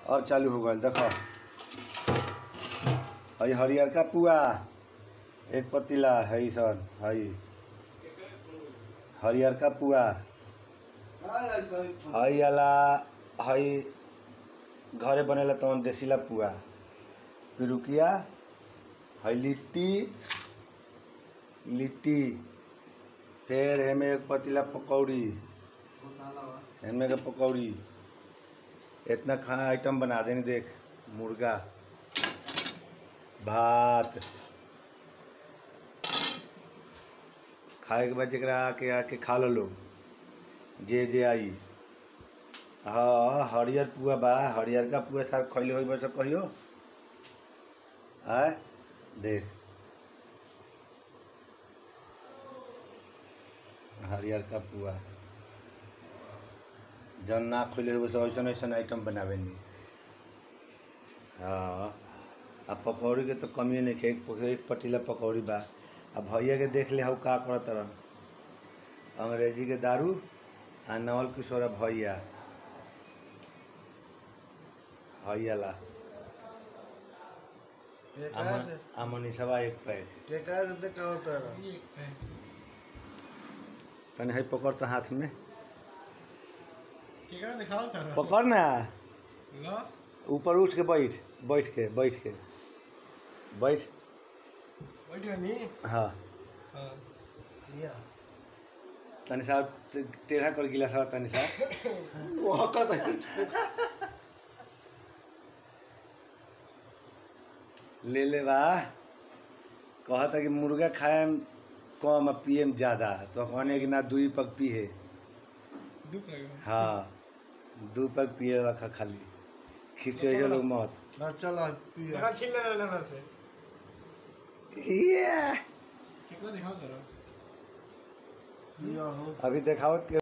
अब चालू हो गल देखो हई हरियर का पुआ एक पतीला हई सन हई हरियर का पुआ हई वाला हई घरे बनेला तवन देसीला पुआ पिरुकिया हई लिट्टी लिट्टी फिर एमे एक पतीला पकौड़ी एमे के पकौड़ी इतना खाना आइटम बना देनी देख मुर्गा भात खाए के बाद जरा आके आके खा लो लोग जे जे आई हाँ हरियर पुआ बा हरियर का पुआ सार खैले हो बस कहियो आय देख हरियर का पुआ जौन ना खोले हो वैसे ऐसा ऐसा आइटम बनावे नहीं हाँ आ पकौड़ी के तो कमी नहीं खे एक एक पतीला पकौड़ी बा आ भैया के देख ले हऊ का करत रह अंग्रेजी के दारू आ नवल किशोर भैया भैया ला आ मनीषवा एक पैक तनी है पकड़ तो हाथ में केकरा दिखाओ सर पकड़ ना लो ऊपर उठ के बैठ बैठ के बैठ के बैठ बैठ गनी हाँ हां तनी साहब टेढ़ा कर गिला साहब तनी साहब वो हकत है ले ले बा कहता कि मुर्गा खाए कम आ पिए ज्यादा तो कहने कि ना दुई पग पिए दू पैक हाँ दू पग पिए रखा खाली खींचे हो लोग मत देखा छीन ले लेना से ये केकरा दिखाओ सर अभी देखाओ के